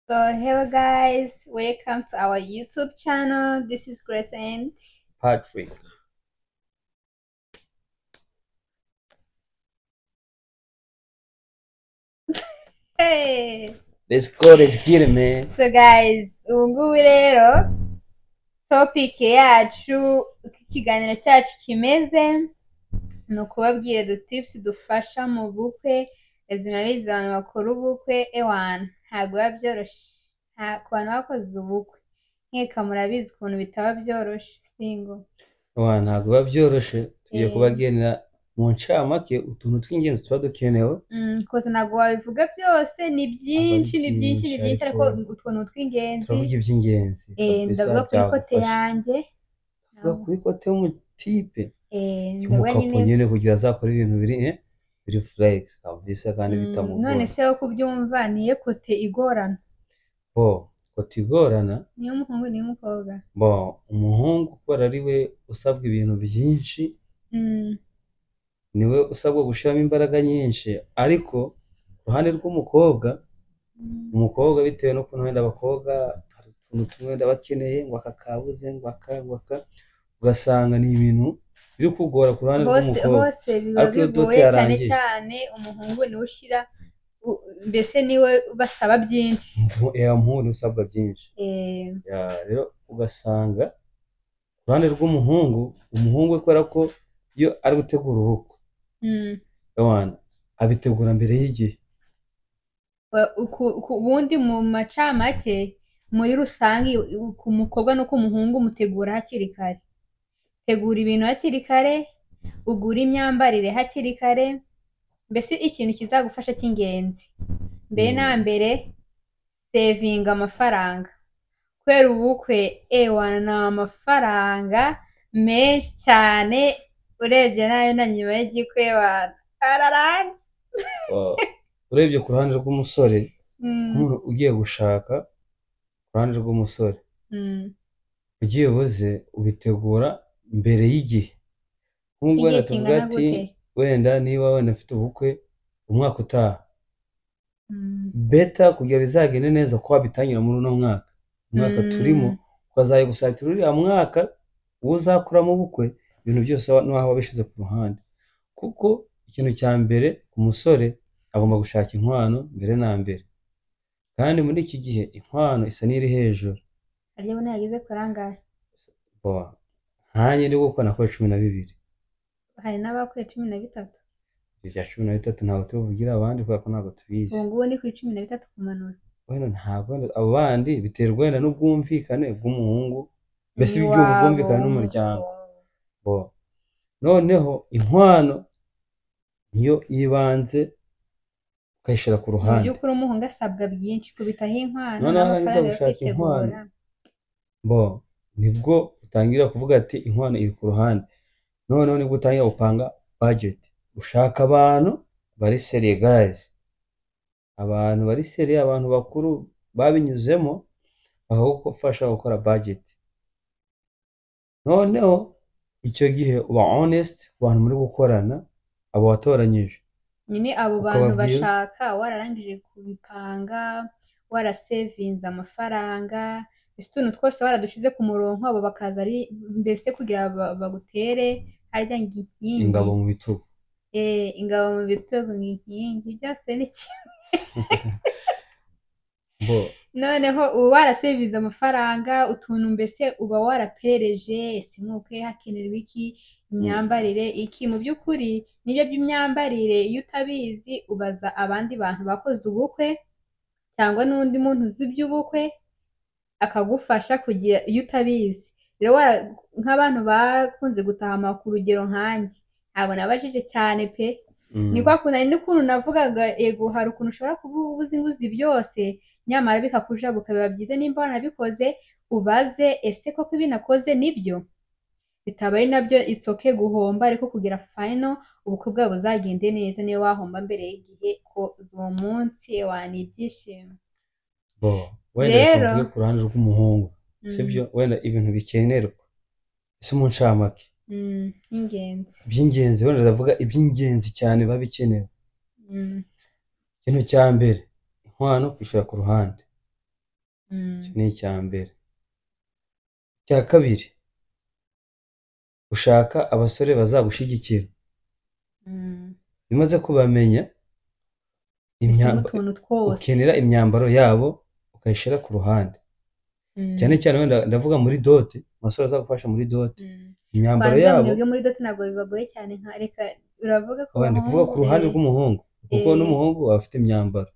hello guys, welcome to our YouTube channel. This is Grace and Patrick. hey. Let's go, let's get it, man. So guys, ubu ngubu rero topic yacu uko ikiganiro cyacu kimeze ni ukubabwira udutipusi dufasha mu bukwe izi murabizi abantu bakora ubukwe ewana ntabwo biba byoroshye nta ku bantu bakoze ubukwe nkeka murabizi ukuntu bitaba byoroshye singo Wa, ntabwo biba byoroshye tugiye Eh. kubagenera mu ncamake utuntu tw'ingenzi tuba dukenewe Mm, kosa ntabwo wabivuga byose ni byinshi ni byinshi ni byinshi, byinshi ariko ariko utuntu tw'ingenzi turavuga iby'ingenzi Eh, kabisa ndavuga kuri kote byagufasha. yanjye Tuvuga kuri kote y'umutipe Eh, ndavuga y'umukapu nyine nyine kugira azakore ibintu biri eh, biri furayisi kabisa kandi Mm, none bitamugora se wowe uko ubyumva niyo kote igorana bo kote igorana niyo umuhungu niyo umukobwa bo umuhungu kubera ari we usabwa ibintu byinshi Mm, niwe usabwa gushyiramo imbaraga nyinshi ariko ku ruhande rw'umukobwa mm. umukobwa bitewe n'ukuntu wenda abakobwa hari utuntu tumwe wenda bakeneye ngo aka kabuze ngo aka ngo aka ugasanga ni ibintu biri kugora ku ruhande hose rw'umukobwa hose biba Ariko iyo bigoye dote cyane yarangiye. cyane umuhungu niwe ushyira u- mbese niwe basaba byinshi Mu- ya muhungu usabwa byinshi Eh, Ya, rero ugasanga ku ruhande rw'umuhungu umuhungu we kubera ko iyo ari gutegura ubukwe mm. yawana abitegura mbere y'igihe Ba- uku- uku- ubundi mu macamake muri rusange u- ku mukobwa no ku muhungu mutegura hakiri kare tegura ibintu hakiri kare ugura imyambarire hakiri kare mbese ikintu kizagufasha cy'ingenzi mbere na Mm. mbere sevinga amafaranga kubera ubukwe ewa ni amafaranga menshi cyane urebye nayo na nyuma y'igikwe wa araranze Wa- urebye ku ruhande rw'umusore Mm, nk'umuntu ugiye gushaka ku ruhande rw'umusore mm. ugiye buze ubitegura mbere y'igihe nk'ubwo wenda igihe tuvuga kingana ati gute wenda niba wenda ufite ubukwe umwaka utaha Mm. beta kugira bizagende neza ko wabitangira muri uno mwaka umwaka Mm. turimo ukazajya gusatira uriya mwaka uwo uzakuramo ubukwe ibintu byose wa- n'aho wabishyize ku ruhande kuko ikintu cya mbere umusore agomba gushaka inkwano mbere na mbere kandi muri iki gihe inkwano isa n'iri hejuru harya ubona yageze kuri angahe Boa, nkanjye ndi gukora na kora cumi na bibiri hari n'abakuye cumi na bitatu ibya cumi na bitatu ntabwo tubivugira abandi kubera ko ntabwo tubizi ubu ngubu ni kuri cumi na bitatu kumanura wenda ntabwo wenda abo bandi biterwa wenda n'ubwumvikane bw'umuhungu mbese Ni iby'ubu wabo bwumvikane n'umuryango w'umugabo. bo noneho inkwano niyo yibanze ukayishyira ku mu ruhande by'ukuri umuhungu asabwa byinshi kubitaho inkwano Noneho narangiza n'amafaranga yo gushaka inkwano. kwitegura bo nibwo utangira kuvuga ati inkwano iri ku ruhande noneho nibwo utangira gupanga bajeti ushaka abantu bari seriye gazi abantu bari seriye abantu bakuru babinyuzemo bakagufasha gukora bajeti noneho icyo gihe uba honest ku bantu muri gukorana abo watoranyije nyine abo bantu Ukababwira. bashaka wararangije kubipanga warasevinze amafaranga mbese utuntu twose waradushize ku murongo abo bakaza ari mbese kugira ba- bagutere harya ngo inkingi ingabo mu bitugu Eh, ingabo mu bitugu ngo inkingi byose ni kimwe bo noneho uba warasevinze amafaranga utuntu mbese uba warapereje ese nk'uko hakenerwa iki imyambarire iki mu by'ukuri nibyo by'imyambarire iyo utabizi ubaza abandi bantu bakoze ubukwe cyangwa n'undi muntu uzi iby'ubukwe akagufasha kugira iyo utabizi rero wara- nk'abantu bakunze gutaha ku rugero nkanjye ntabwo nabajije cyane pe mm, ni kwa kuntu hari n'ukuntu navugaga yego hari ukuntu ushobora kuba uzi inguzi byose nyamara bikakujabuka biba byiza nimba wanabikoze ubaze ese koko ibi nakoze nibyo bitaba ari nabyo itsoke guhomba ariko kugira final ubukwe bwabo buzagende neza niyo wahomba mbere y'igihe ko uwo munsi wani ibyishimo bo wenda reka Rero- mvuge ku ruhande rw'umuhungu sibyo wenda ibintu bikenerwa ese mu ncamake Mm, mm, y'ingenzi iby'ingenzi wenda ndavuga iby'ingenzi cyane biba bikenewe Mm, ikintu cya mbere inkwano kwishyira ku ruhande Mm. icyo ni icya mbere icya kabiri gushaka abasore bazagushyigikira Mm. bimaze kubamenya Ushyiramo imyamba- utuntu twose ukenera imyambaro yabo ukayishyira ku ruhande Mm. cyane cyane wenda ndavuga muri dote umusore azagufasha muri dote Mm. imyambaro kwanza yabo mwebwe muri dote ntabwo bibagoye cyane nka reka uravuga ko abandi kuvuga ku ruhande rw'umuhungu kuko Eh. n'umuhungu aba afite imyambaro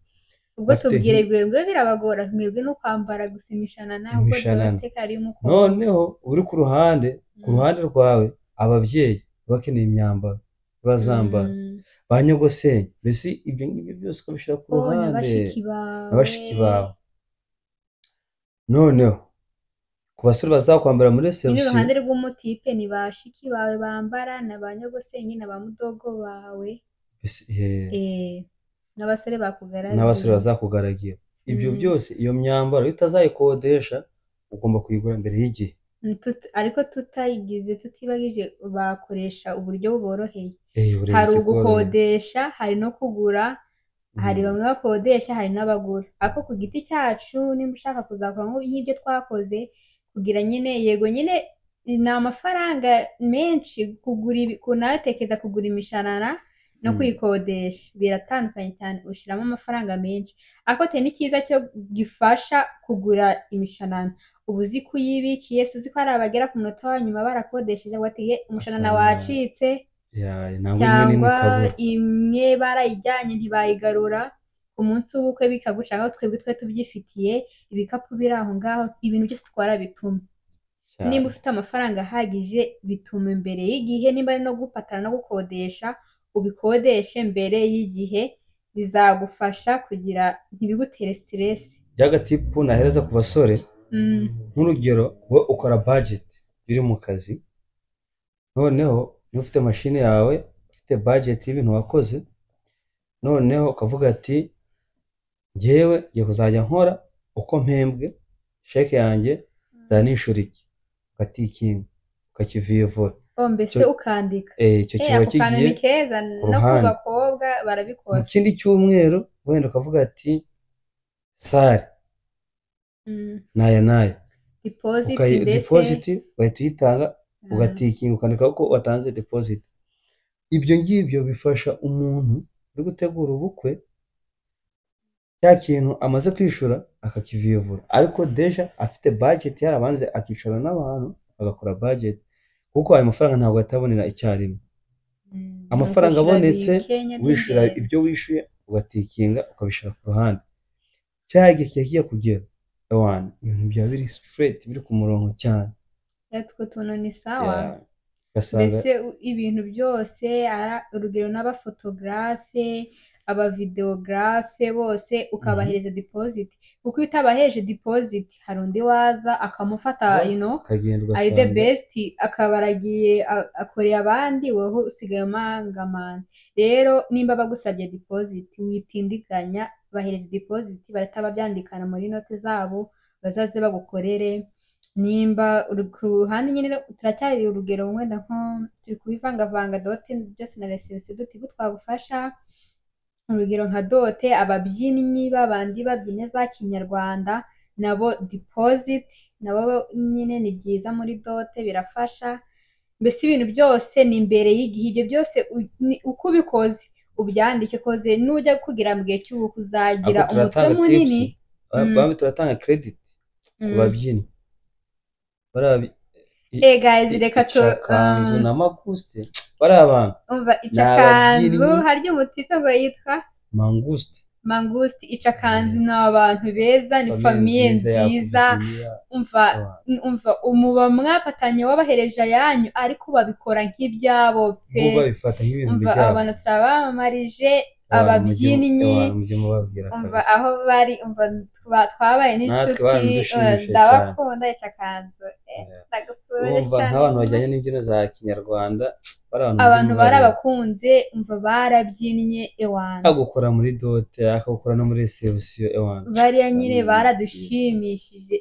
ubwo bafite tubwire nki- mwebwe birabagora mwebwe no kwambara gusa imishanana ubwo Imishanana. dote kari umukobwa noneho uri ku ruhande ku Mm. ruhande rwawe ababyeyi baba bakeneye imyambaro bazambara Mm. ba nyogosenge mbese ibyo ngibyo byose ukabishyira ku o na ruhande bashiki bawe na bashiki bawe noneho ku basore bazakwambara muri nyine resebusiyo iruhande rw'umutipe ni bashiki bawe bambara na ba nyagosenyi na ba mudogo bawe mbese, eh, eh, n'abasore bakugaragiye n'abasore bazakugaragira ibyo Mm. byose iyo myambaro iyo utazayikodesha ugomba kuyigura mbere y'igihe Mm, tut- ariko tutayigize tutibagije bakoresha uburyo buboroheye Eh, ureba hari ikikuborohera. ugukodesha hari no kugura hari Mm. bamwe bakodesha hari n'abagura ariko ku giti cyacu nimba ushaka kuzakora nko- nk'ibyo twakoze kugira nyine yego nyine ni amafaranga menshi kugura ibi- ku- nawe tekereza kugura imishanana no Mm. kuyikodesha biratandukanye cyane ushyiramo amafaranga menshi ariko te n'ikiza cyo gifasha kugura imishanana uba uzi ko uyibika yesi uzi ko hari abagera ku munota wa nyuma barakodesheje watiye umushanana Asanga- wacitse Ya, ntabwo imwe n'imwe cyangwa ikabura imwe barayijyanye ntibayigarura ku munsi w'ubukwe bikaguca aho twebwe twe tubyifitiye ibikapu biri aho ngaho ibintu byose twara bituma cyane nimba ufite amafaranga ahagije bituma imbere y'igihe nimba ari no gupatana no gukodesha ubikodeshe mbere y'igihe bizagufasha kugira ntibigutere siteresi by'agatipu nahereza ku basore mm. nk'urugero we ukora bajeti iri mu kazi noneho niba ufite mashini yawe ufite bajeti y'ibintu wakoze noneho ukavuga ati ngewe ngiye kuzajya nkora uko mpembwe sheke yanjye nzanishura iki ukatikinga ukakivivura oh, mbese Icyo- ukandika Eh, icyo Eh, kiba ako kantu kigiye ni keza ku no ku ruhande. bakobwa mu barabikora kindi cyumweru wenda ukavuga ati sare mm. naya naya deposit ukayi mbese depositi ugahita uyitanga Mm. ugatikinga ukandika ko watanze deposit ibyo ngibyo bifasha umuntu uri gutegura ubukwe cya kintu amaze kwishura akakiviyovura ariko deja afite budget yarabanze akicara n'abantu agakora budget kuko ayo mafaranga ntabwo atabonera icyarimwe Mm, amafaranga ukishyura abonetse bikenya wishyura n'ingenzi. ibyo wishyuye ugatikinga ukabishyira ku ruhande cyaha igihe kigiye kugera ewana ibintu byaba biri straight biri ku murongo cyane yatwo tuntu ni sawa Yeah. ugasanga mbese u- ibintu byose ara- urugero n'abafotogarafe abavideogarafe bose ukabahereza dipoziti kuko iyo utabaheje dipoziti hari undi waza akamufata Ba- you know, ukagenda ari the ugasanga best akaba aragiye a- akoreye abandi wowe usigaye umangamana rero nimba bagusabye dipoziti witindiganya bahereza dipoziti barataba byandikana muri note zabo bazaze bagukorere nimba uri ku ruhande nyine turacyari urugero wenda nko turi kubivangavanga dote byose na resebusiyo dute ibyo twagufasha urugero nka dote ababyinnyi babandi babyina za kinyarwanda nabo dipoziti nabo nyine ni byiza muri dote birafasha mbese ibintu byose ni imbere y'igihe ibyo byose u- ni- uko ubikoze ubyandike koze nujya kugira mu gihe cy'ubukwe uzagira Ahubwo umutwe turatanga tips munini Mm. bamwe turatanga credit ku Mm. babyinnyi bariya bi- i- Eh, guys, i- reka tu- icakanzu um, na maguste bariya bantu umva Ni icakanzu ababyinnyi. harya umutipe ngo yitwa manguste mangusti icakanzu ni abantu beza ni famiye nziza umva umva umuba mwapatanye wabahereje ayanyu ariko babikora nk'ibyabo pe ahubwo babifata nk'ibintu umva byabo abantu turabamamarije Abantu mujye- ababyinnyi abantu mujye mubabwira umva kabisa aho bari umva twa- twabaye Natwe n'inshuti baradushimisha eh, cyane. ndabakunda icakanzu eh, Yeah. ndagusura urumva nk'abantu bajyanye n'imbyino za kinyarwanda bari abantu abantu mujye mubareba. barabakunze umva barabyinnye ewana akagukora muri dote akagukora no muri resebusiyo ewana bariya nyine Usanga baradushimishije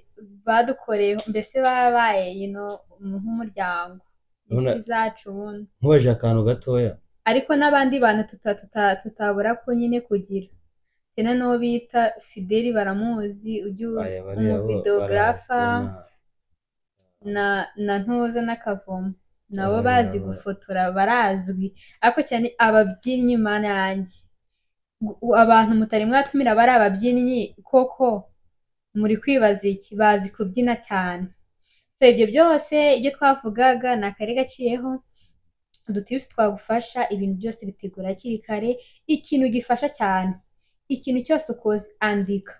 badukoreye mbese babaye you know, nk'umuryango Urabona- inshuti zacu ubundi nkubaje akantu gatoya ariko n'abandi bantu tuta- tuta- tutabura ko nyine kugira Hari na n'uwo bita Fideli baramuzi ujya aya bariya bo umuvideogarafa barabasoma. na na Ntoza n'Akavomo nabo Aba- bazi aba- gufotora barazwi ariko cyane ababyinnyi mana yanjye Gu- abantu mutari mwatumira bari ababyinnyi koko muri kwibaza iki bazi kubyina cyane so ibyo byose ibyo twavugaga ni akari gaciyeho udutibusi twagufasha ibintu byose bitegura hakiri kare ikintu gifasha cyane ikintu cyose ukoze andika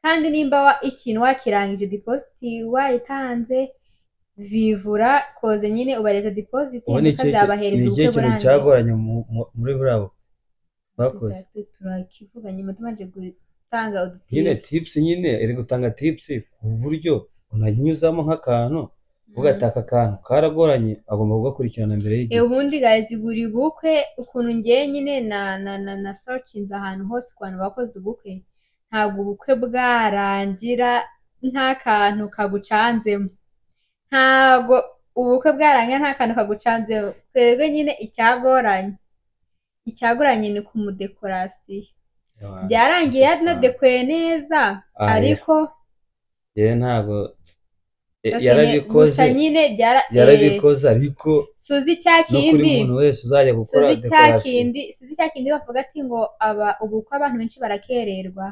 kandi nimba wa- ikintu wakirangije depositi wayitanze vivura koze nyine ubareza depositi ubu ni ndetse ikihe zabahereza ni ubukwe ikihe kintu burangiye cyagoranye mu- mu- muri burabo twakoze Tuta- turakivuga nyuma tumaze gutanga nyine udutibusi tipusi nyine iri gutanga tipusi ku buryo unanyuzamo nk'akantu uvuga ati aka kantu karagoranye agomba kugakurikirana mbere E, y'igihe ubundi gazi buri bukwe ukuntu ngiye nyine na na na na searchinze ahantu hose ku bantu bakoze ubukwe ntabwo ubukwe bwarangira nta kantu kagucanzemo ntabwo ubukwe bwarangira nta kantu kagucanzemo twebwe nyine icyagoranye icyagoranye ni ku mudekorasiyo byarangiye yanadekoye neza Ah, ariko yewe ntago e- bakeneye- yarabikoze gusa nyine byara eh, yarabikoze ariko suzi cya no kuri kindi muntu wese uzajya gukora suzi cya dekorasiyo kindi suzi cya kindi bavuga ati ngo aba ubukwe abantu benshi barakererwa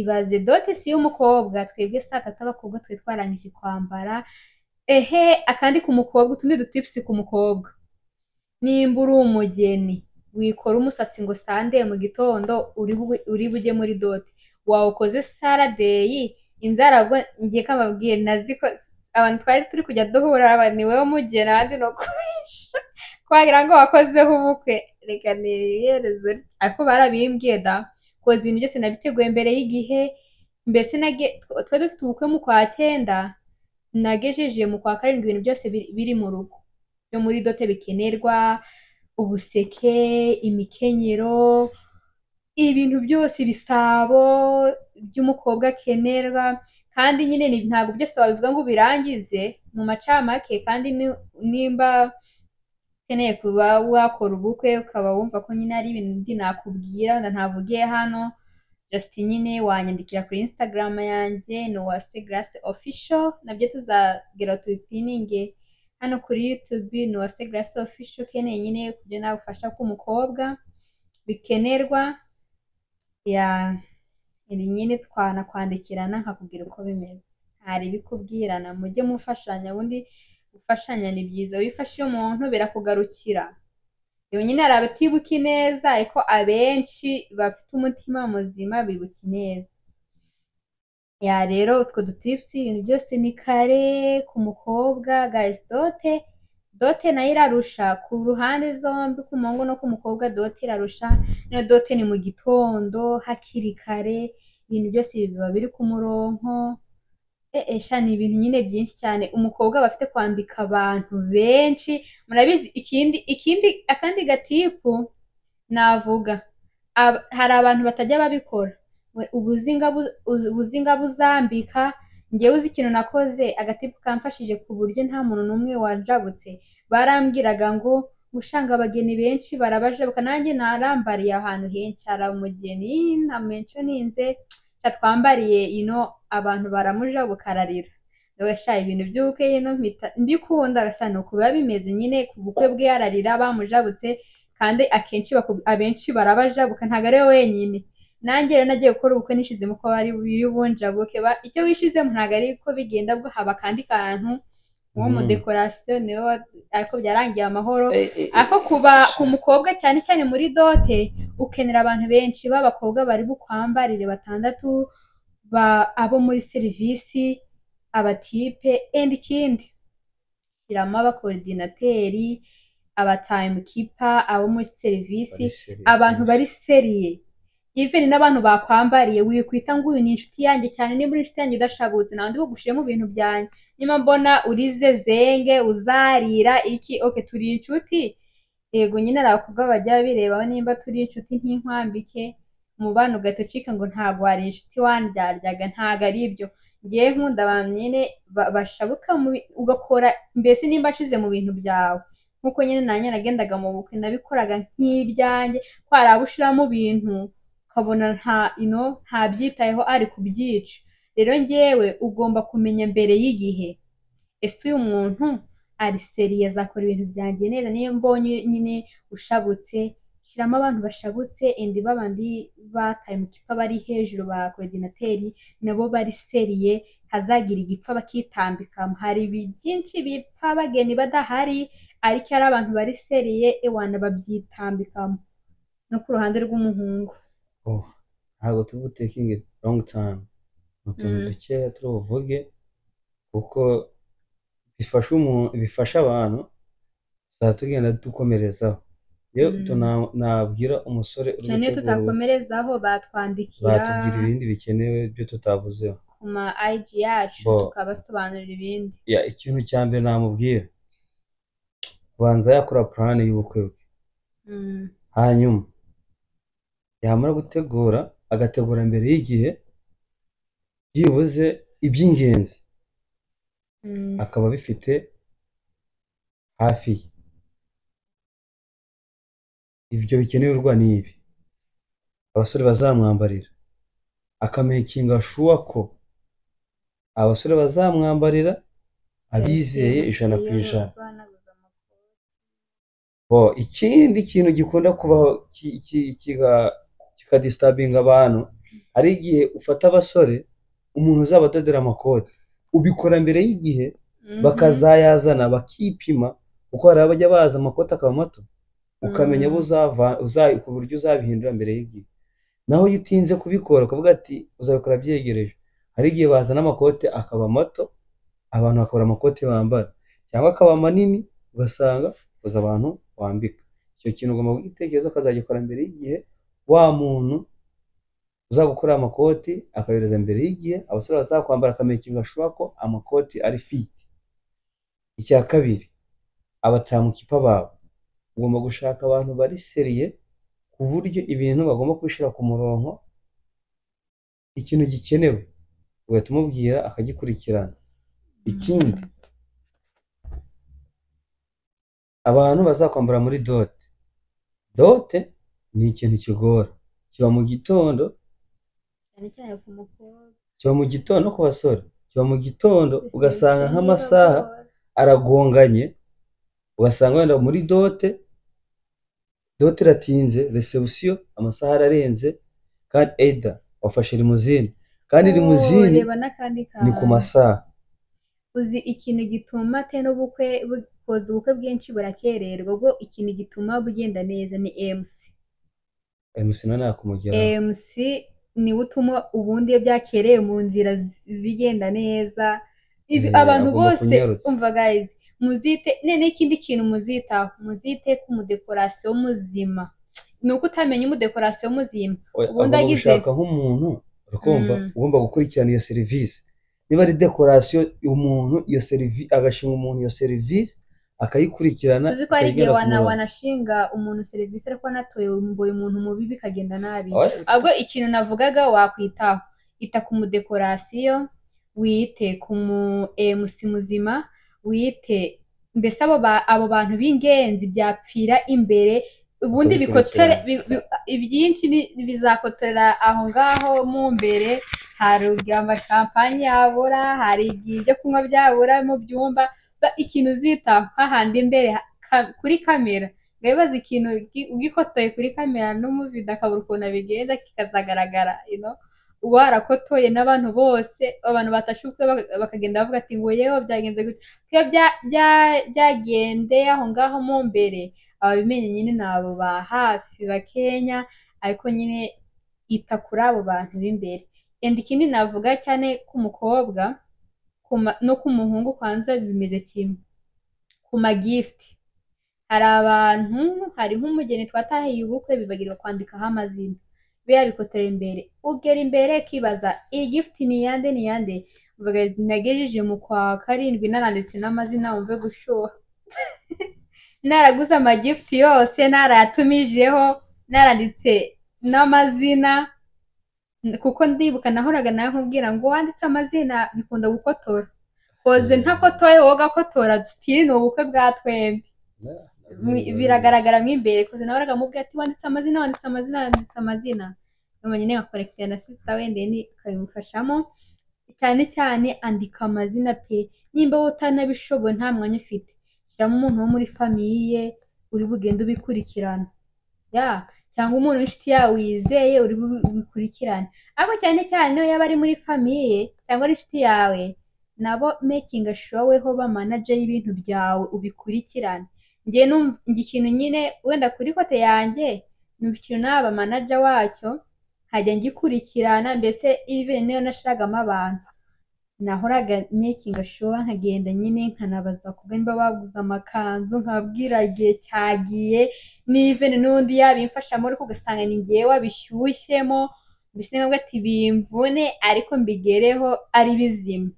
ibaze dote si y'umukobwa twebwe saa tatu abakobwa twe twarangije kwambara ehe akandi ku mukobwa utundi dutipusi ku mukobwa nimba uri umugeni wikora umusatsi ngo sande mu gitondo uri bu- uri bujye muri dote wawukoze saradeyi inzara ubwo ngiye kamabwiye naziko abantu twari turi kujya duhura aba ni wowe mugeni ahandi ni uko twagira ngo wakozeho ubukwe reka niyerezo ariko barabimbwiye da koza ibintu byose nabiteguye mbere y'igihe mbese nage- tw- twari dufite ubukwe mu kwa cyenda nagejeje mu kwa karindwi ibintu byose biri- biri mu rugo byo muri dote bikenerwa ubuseke imikenyero ibintu byose ibisabo by'umukobwa akenerwa kandi nyine ni- ntabwo byose wabivuga ngo ubirangize mu macamake kandi ni- nimba ukeneye kuba wakora ubukwe ukaba wumva ko nyine ari ibintu ndi nakubwira wenda ntavugiye hano just nyine wanyandikira kuri instagram yanjye ni uwase grace official nabyo tuzagera tubipininge hano kuri youtube ni uwase grace official ukeneye nyine kubyo nagufasha k'umukobwa bikenerwa ya ibi nyine twanakwandikirana nkakubwira uko bimeze hari ibikubwirana mujye mufashanya ubundi gufashanya ni byiza iyo ufashije umuntu birakugarukira iyo nyine hari abatibuka ineza ariko abenshi bafite umutima muzima bibuka ineza ya rero utwo dutipusi ibintu byose ni kare ku mukobwa gayizi dote dote nayo irarusha ku ruhande zombi ku muhungu no ku mukobwa dote irarusha niyo dote ni mu gitondo hakiri kare ibintu byose biba biri ku muronko Eh, eh, sha ni ibintu nyine byinshi cyane umukobwa aba afite kwambika abantu benshi murabizi ikindi ikindi akandi gatipu navuga ab- hari abantu batajya babikora We, ubuzinga bu- uz- ubuzinga buzambika njyewe uzi ikintu nakoze agatipu kamfashije ku buryo nta muntu n'umwe wajabutse barambwiraga ngo gushanga abageni benshi barabajabuka nanjye narambariye ahantu henshi hari umugeni ntamensho ninze Sha twambariye ino abantu baramuja bukararira ndabasha ibintu by'ubukwe ino mpita mbikunda gasha ni ukuba bimeze nyine ku bukwe bwe yararira bamujabutse kandi akenshi baku- abenshi barabajabuka ntabwo ari we wenyine nanjye rero nagiye gukora ubukwe nishizemo ko bari biri bunjabuke Ba- icyo wishizemo ntabwo ari ko bigenda bwo haba akandi kantu uwo Mm. mudekorasiyo niwe wa- ariko byarangiye amahoro Eh, eh, ariko kuba ku mukobwa cyane cyane muri dote ukenera abantu benshi b'abakobwa bari bukwambarire batandatu ba abo muri serivisi abatipe endi ikindi shyiramo abakorodinateri abatayimukipa abo muri serivisi bariseri- abantu bari seriye even n'abantu bakwambariye wikwita ngo uyu ni inshuti yanjye cyane niba uri inshuti yanjye udashabutse nta wundi bugushije mu bintu byanjye niba mbona urize zenge uzarira iki oke turi inshuti yego nyine hari abakobwa bajya birebaho nimba turi inshuti ntinkwambike umubano ugahita ucika ngo ntabwo wari inshuti wandyaryaga ntabwo ari ibyo ngewe nkunda abantu nyine ba- bashabuka mu bi- ugakora mbese nimba nshize mu bintu byawe nkuko nyine nanjye nagendaga mu bukwe nabikoraga nk'ibyanjye ko hari abo ushiramo ibintu ukabona nta ino ntabyitayeho ari kubyica rero njyewe ugomba kumenya mbere y'igihe ese uyu muntu ari seriye azakora ibintu byangenera niyo mbonye nyine ushabutse shyiramo abantu bashabutse endi babandi bataye mu gipfa bari hejuru ba korodinateri nabo bari seriye hazagira igipfa bakitambika hari ibi byinshi bipfa bageni badahari ariko ari abantu bari seriye ewana babyitambikamo no ku ruhande rw'umuhungu oh ntabwo turi butikingi longi tayimu ni utuntu Mm. dukeya turi buvuge kuko bifasha umuntu bifasha abantu tuzaba tugenda dukomerezaho yewe Mm. utu na- nabwira umusore uri cyane iyo gutegura ubukwe, tutakomerezaho batwandikira batubwira ibindi bikenewe byo tutavuzeho ku ma ayiji yacu Bo. tukabasobanurira ibindi ya ikintu cya mbere namubwira abanza yakora purani y'ubukwe bwe Mm. hanyuma yamara gutegura agategura mbere y'igihe byibuze iby'ingenzi Mm. akaba abifite hafi ye ibyo bikenerwa ni ibi abasore bazamwambarira akamekinga shuwa ko abasore bazamwambarira abizeye ijana ku ijana bo ikindi kintu gikunda kubaho ki- ki- kiga- kikadistabinga abantu hari igihe ufata abasore umuntu uzaba adodera amakoti ubikora mbere y'igihe Mhm. bakazayazana bakipima kuko hari abajya baza amakoti akaba mato ukamenya abo uzava uza- ku buryo uzabihindura mbere y'igihe naho iyo utinze kubikora ukavuga ati uzabikora byegereje hari igihe bazana amakote akaba mato abantu bakabura amakoti bambara cyangwa akaba manini ugasanga uzi abantu wambika icyo kintu ugomba kugitekereza ukazagikora mbere y'igihe wa muntu uzagukora amakoti akayohereza mbere y'igihe abasore bazakwambara akamenyekana gashoboka ko amakoti ari fiti icya kabiri abatamukipa babo ugomba gushaka abantu bari seriye ku buryo ibintu bagomba kubishyira ku murongo ikintu gikenewe ugahita umubwira akagikurikirana ikindi abantu bazakwambara muri dote dote ni ikintu kigora kiba mu gitondo cyane cyane ku mukobwa kiba mu gitondo no ku basore kiba mu gitondo Ese ugasanga bise nk'amasaha nibagora. aragonganye ugasanga wenda muri dote dote iratinze resebusiyo amasaha ararenze kandi eda wafashe rimuzini kandi Oh, rimuzini reba n'akandi ni ku kantu. masaha uzi ikintu gituma te n'ubukwe bukoza ubukwe bwinshi burakererwa ubwo ikintu gituma bugenda neza ni MC emusi nawe nakumugeraho MC niwe utuma ubundi iyo byakereye mu nzira zi- bigenda neza Ibi- Eh, abantu agomba bose kunyarutsa. umva guys muzite ne n'ikindi kintu muzitaho muzite ku mudekorasiyo muzima ni uko utamenya umudekorasiyo muzima Oya, ubundi agomba agize- gushaka nk'umuntu urakumva Mm. ugomba gukurikirana iyo serivisi niba ari dekorasiyo umuntu iyo serivisi agashima umuntu iyo serivisi akayikurikirana tuzi ko hari igihe ikagera ku wana- murongo. wanashinga umuntu serivisi ariko wanatoye umboye umuntu mubi bikagenda nabi Oya, ahubwo ikintu navugaga wakwitaho ita ku mudekorasiyo wite ku mu MC muzima wite mbese abo, ba- abo bantu b'ingenzi byapfira imbere ubundi bikotore Bakabikurikirana. bi- bi- ibyinshi ni- bizakotorera aho ngaho mu mbere hari igihe amashampanye yabura hari igihe ibyo kunywa byabura mu byumba ba- ikintu uzitaho hahandi imbere ka- kuri kamera ngabibaza ikintu ugi- ugikotoye kuri kamera n'umuvido akabura ukuntu abigenza kikazagaragara you know? warakotoye n'abantu bose abantu batashe ubukwe baka- bakagenda bavuga ati ngo yewe byagenze gute iyo bya- bya- byagendeye aho ngaho mu mbere ababimenye nyine ni abo ba hafi bakenya ariko nyine ita kuri abo bantu b'imbere and ikindi navuga cyane k'umukobwa ku ma- no k'umuhungu kwanza bimeze kimwe ku magifti hari abantu hari nk'umugeni twatahiye ubukwe bibagirwa kwandikaho amazina biriya bikotera imbere ugera imbere kibaza iyi gifiti ni iyande ni iyande uvuga ati, nagejeje mu kwa karindwi naranditse n'amazina wumve gushuha naraguze amagifiti yose narayatumijeho naranditse n'amazina kuko ndibuka nahoraga nawe nkubwira ngo wanditse amazina bikunda gukotora koze Mm. ntakotoye wowe ugakotora sitiri ni ubukwe bwa twembi Mwi- biragaragara mo imbere koze nawe aramubwira ati wanditse amazina wanditse amazina wanditse amazina mama nyine nkakorekitira na sisita wenda ni akabimufashamo cyane cyane andika amazina pe nimba wowe utanabishoboye nta mwanya ufite shyiramo umuntu wo muri famiye uri bugende ubikurikirana ya cyangwa umuntu w'inshuti yawe wizeye uri bubikurikirane ariko cyane cyane iyo yaba ari muri famiye cyangwa ari inshuti yawe nabo mekinga showeho ba manaje y'ibintu byawe ubikurikirane njye numva njye ikintu nyine wenda kuri kote yanjye numva ikintu naba manaja wacyo nkajya ngikurikirana mbese even niyo nashiragamo abantu nahoraga mekinga showa nkagenda nyine nkanabaza ku nimba baguze amakanzu nkababwira igihe cyagiye n'iven n'undi yabimfashamo ariko ugasanga ni ngewe abishyushyemo mbese nkabwo ati bimvune ariko mbigereho ari bizima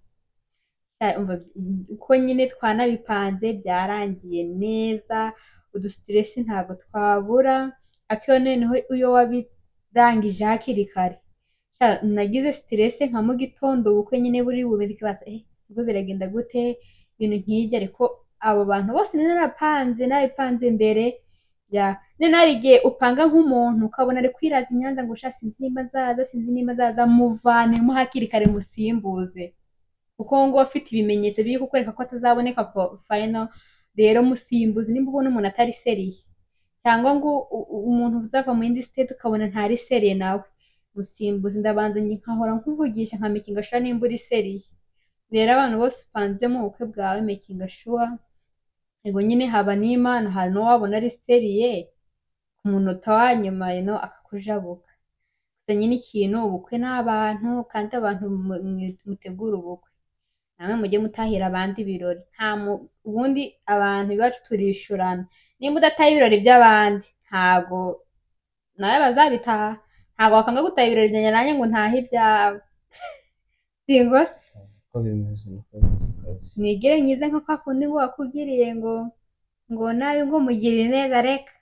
uko nyine twanabipanze byarangiye neza udusitiresi ntabwo twabura akiyo noneho iyo wabirangije hakiri kare nagize sitiresi nka mu gitondo ubukwe nyine buri bubirike baza sibwo biragenda gute ibintu nk'ibyo ariko abo bantu bose narapanze narabipanze mbere none hari igihe upanga nk'umuntu ukabona ari kwiraza inyanza ngo ushaka sinzi nimba azaza sinzi nimba azaza muvanemo hakiri kare musimbuze kuko ngo afite ibimenyetso biri kukwereka ko atazaboneka fayino rero musimbuzi nimba ubona umuntu atari seriye cyangwa ngo umuntu uzava mu yindi siteti ukabona ntari seriye nawe musimbuzi ndabanza nkahora nkuvugisha nka mekinga shuwa nimba uri seriye rero abantu bose upanzemo ubukwe bwawe mekinga shuwa ngo nyine haba n'imana hari n'uwabona ari seriye ku munota wa nyuma ino akakujabuka gusa nyine ikintu ubukwe ni abantu kandi abantu mutegura ubukwe namwe mujye mutahira abandi ibirori nta ubundi abantu iwacu turishyurana nimba udataha ibirori by'abandi ntago nawe bazabitaha ntago wakanga gutaha ibirori byanjye nanjye ngo ntahe ibyawe singo mwigire myiza nka kwa kundi ngo wakugiriye ngo ngo nawe ngo mugirire neza reka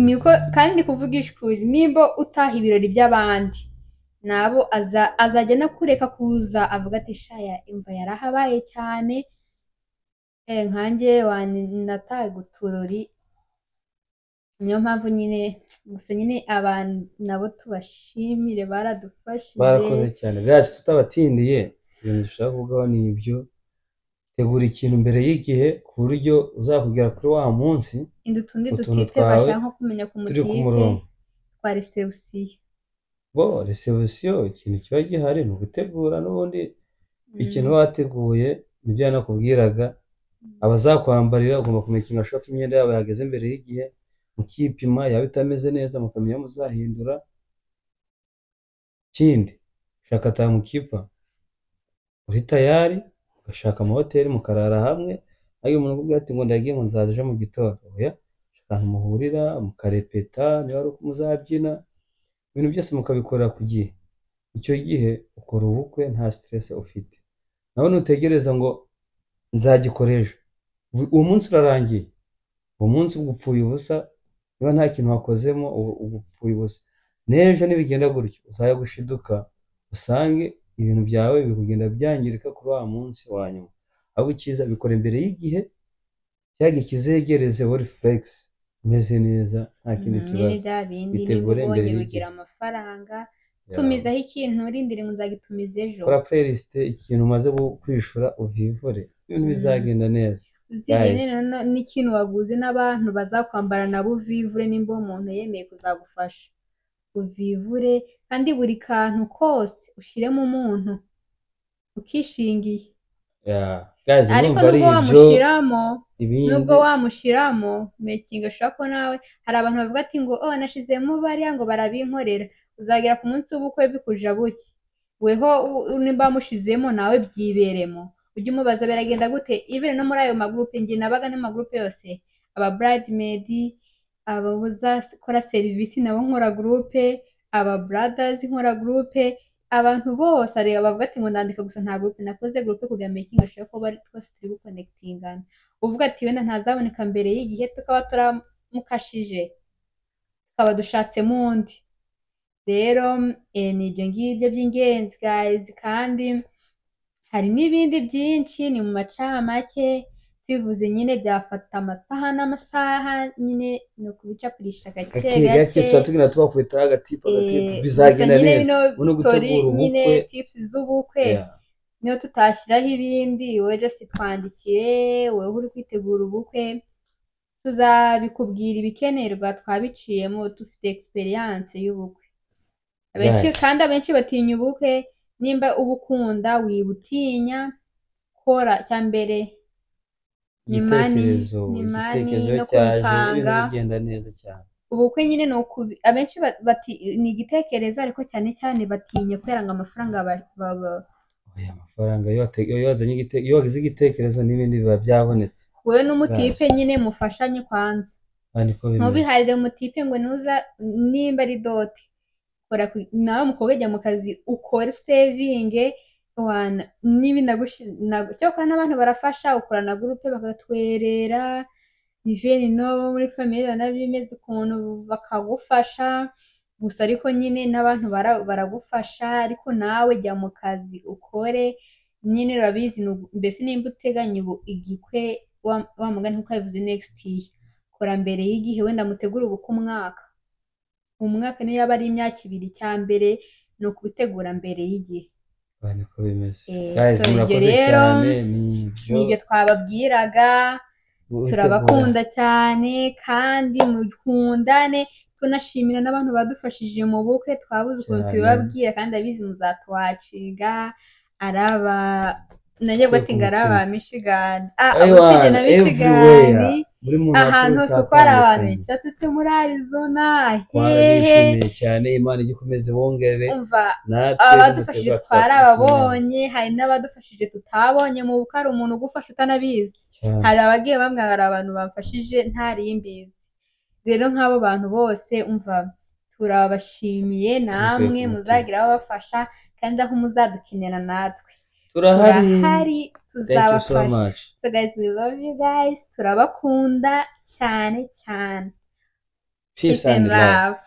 niko kandi kuvugisha ukuri nimba utaha ibirori by'abandi nabo azajya no kureka kuza avuga ati shaya imva yarahabaye cyane nkanjye wanataye guturori niyo mpamvu nyine gusa nyine abantu nabo tubashimire baradufashije barakoze cyane bwatsi tutabatindiye ibintu dushaka kuvugaho ni ibyo tegura ikintu mbere y'igihe ku buryo uzakugera kuri wa munsi inda utundi utuntu dutipe twawe bashaka nko kumenya ku turi ku mutipe murongo twa resebusiyo bo resebusiyo ikintu kiba gihari ni ugutegura n'ubundi ikintu uba wateguye nibyo yanakubwiraga abazakwambarira ugomba kumekinga shopu imyenda yabo yahageze imbere y'igihe mukipima yaba itameze neza mukamenya aho muzahindura ikindi shaka tamukipa uri tayari ugashaka amahoteli mukarara hamwe ayo umuntu akubwira ati ngo ndagiye ngo nzaza ejo mu gitondo oya shaka ahantu muhurira mukarepeta niba ari uko muzabyina ibintu byose mukabikorera ku gihe icyo gihe ukora ubukwe nta siteresi ufite nawe ntutegereza ngo nzagikora ejo uwo munsi urarangiye uwo munsi ubwo upfuye ubusa niba nta kintu wakozemo ubu ubu upfuye ubusa n'ejo nibigenda gutyo uzajya gushiduka usange ibintu byawe biri kugenda byangirika kuri wa munsi wa nyuma ahubwo icyiza bikora imbere y'igihe cya gihe kizegereze wari fulegisi umeze neza nta kindi nyine kibazo bya bindi niba bitegure mbere ubonye y'igihe. bigira amafaranga yawe tumizaho ikintu urindire ngo nzagitumiza ejo kora playlist ikintu umaze gu- kwishura uvivure ibintu Mm. bizagenda neza uzirinde Guys. na- na- n'ikintu waguze n'abantu bazakwambara nabo uvivure nimba umuntu yemeye kuzagufasha uvivure kandi buri kantu kose ushyiremo umuntu ukishingiye Yeah. guys ariko ndumva ari nubwo ibyo wamushyiramo nubwo ibindi wamushyiramo mekinga ashobora ko nawe hari abantu bavuga ati ngo oh nashizemo bariya ngo barabinkorera uzagera ku munsi w'ubukwe bikuja buke weho u- u- nimba wamushizemo nawe byiberemo ujye umubaza biragenda gute even no muri ayo magurupe njye nabaga n'amagurupe yose aba bridemaid aba uzakora serivisi nabo nkora gurupe aba brothers nkora gurupe abantu bose areba bavuga ati ngo ndandika gusa nta gurupe nakoze gurupe kugira ngo mekinga ashobora ko bari twose turi gukonekitingana uvuga ati wenda ntazaboneka mbere y'igihe tukaba turamukashije tukaba dushatsemo undi rero eh, ni ibyo ngibyo by'ingenzi guys kandi hari n'ibindi byinshi ni mu macamake tubivuze nyine byafata amasaha n'amasaha nyine ni ukubicapurisha gake gake gake tuba tugenda tubakubita agatipu agatipu bizagenda nyine neza bino Urimo story gutegura ubukwe. nyine tips z'ubukwe Yeah. niyo tutashyiraho ibindi wowe just twandikire wowe uri kwitegura ubukwe tuzabikubwira ibikenerwa twabiciyemo dufite experience y'ubukwe abenshi Yes. kandi abenshi batinya ubukwe nimba ubukunda wibutinya kora cya mbere ni mani- igitekerezo ni mani igitekerezo no cyaje ibintu kubipanga. bigenda neza cyane ubukwe nyine ni ukubi abenshi ba- bati ni igitekerezo ariko cyane cyane batinya kubera ngo amafaranga ba- baba- oya amafaranga iyo wate- iyo wazanye igite- iyo wagize igitekerezo n'ibindi biba byabonetse wowe n'umutipe nyine mufashanye kwanza aha niko bimeze ntubiharire umutipe ngo nuza nimba ari dote kora ku- nawe umukobwa ajya mu kazi ukore sevinge wana niba inagushi- nagu- cyakora n'abantu barafasha ukora na gurupe bakatwerera iveni n'abo muri famiye banabimeze ukuntu bakagufasha gusa ariko nyine n'abantu bara- baragufasha ariko nawe jya mu kazi ukore nyine urabizi ni ugu- mbese nimba uteganya ubu igikwe wa- wa mugani nkuko yabivuze nekisiti year kora mbere y'igihe wenda mutegura ubukwe umwaka umwaka niyo yaba ari imyaka ibiri cya mbere ni ukubitegura mbere y'igihe aha niko bimeze Eh, guys so ibyo murakoze rero, cyane ni ibyo nibyo twababwiraga gutegura. turabakunda cyane kandi mukundane tunashimira n'abantu badufashije mu bukwe twabuze ukuntu Cyane. tubibabwira kandi abizi muzatuwacinga araba nanjye bwo ati ngo ari aba mishigani ah Aywa, usibye na mishigani everywhere. buri muntu ahantu hose aturutse uko hari abantu atandukanye. bicatsitse muri arizona hehe twarabishimiye cyane imana ijya ikomeze bongere umva natwe abadufashije duterwa twari tuzapfa ababonye hari n'abadufashije tutabonye mu bukwe hari umuntu ugufasha utanabizi cyane. hari abagiye bambwira hari abantu bamfashije ntari mbizi rero nk'abo bantu bose umva turabashimiye namwe Thank you. muzagira ababafasha kandi aho muzadukenera natwe turahari turahari thank you so tuzabafasha much so guys we love you guys turabakunda cyane cyane peace and love